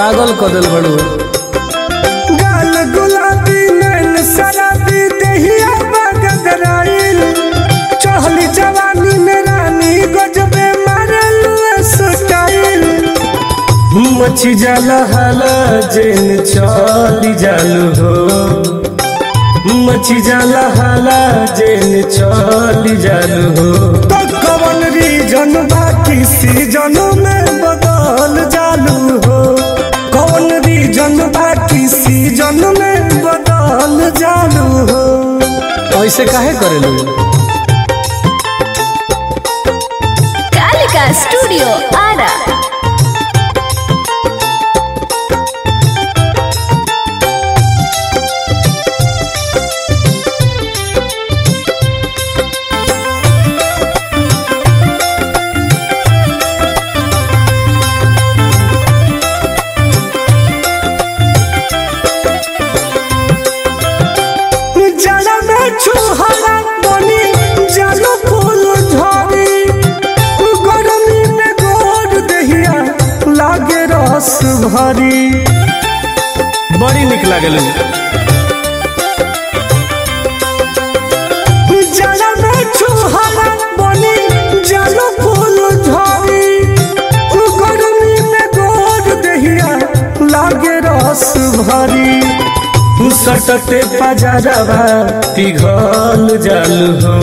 पागल कदल बड़ू गाल गुलाबी नैन शराबी दहिया बगदराइल चहली जवानी में रानी गजबे मारल स्टाइल मची जाला हाला जेन चली जालू हो मची जाला हाला जेन चली जालू हो तो कवन रीजन बाकी सीजन में बदल जालू हो कौन रीजन बाकी सीजन में बदल जालू हो ऐसे काहे करेलू कालिका स्टूडियो आरा जड़ा में छुहरा बनी जालो फूल झड़ी गरमी में गोर दहिया लागे रस भरी बड़ी निक लागल जड़ा में छुहरा बनी जालो फूल झड़ी गरमी में गोर दहिया लागे रस भरी सटते पजरवा पिघल जल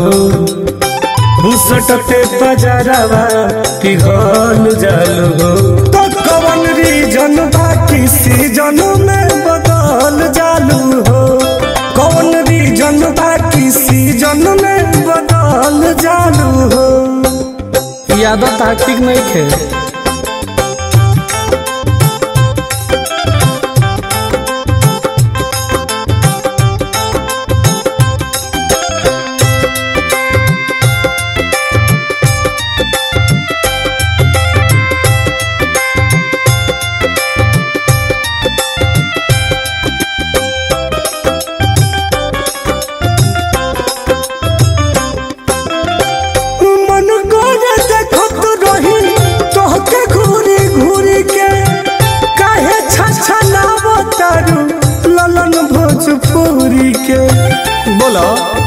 हो सटते पजरवा पिघल जल हो तो कवन रीजन बाकी सीजन में बदल जालू हो कौन रीजन बाकी सीजन में बदल जालू हो ई आदत ठीक नहीं खे मन गोरे देखत रही तोहके घूरी घूरी के काहे छछा तारू ललन भोजपुरी के बोलो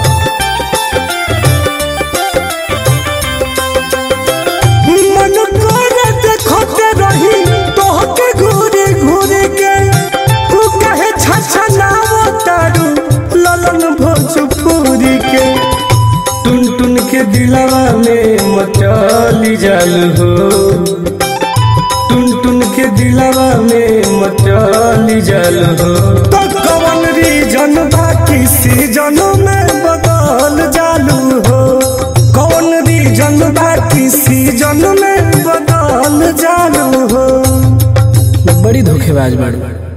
मन गोरे देखत रही तोहके घूरी घूरी के तू काहे छछा तारू ललन भोजपुरी के टुन टुन के दिलवा में मचली जल हो टुन टुन के दिलवा में मचली जल हो तो कवन रीजन बाकी सीजन में बदल जालू हो कौन रीजन बाकी सीजन में बदल जालू हो बड़ी धोखेबाज बाड़ू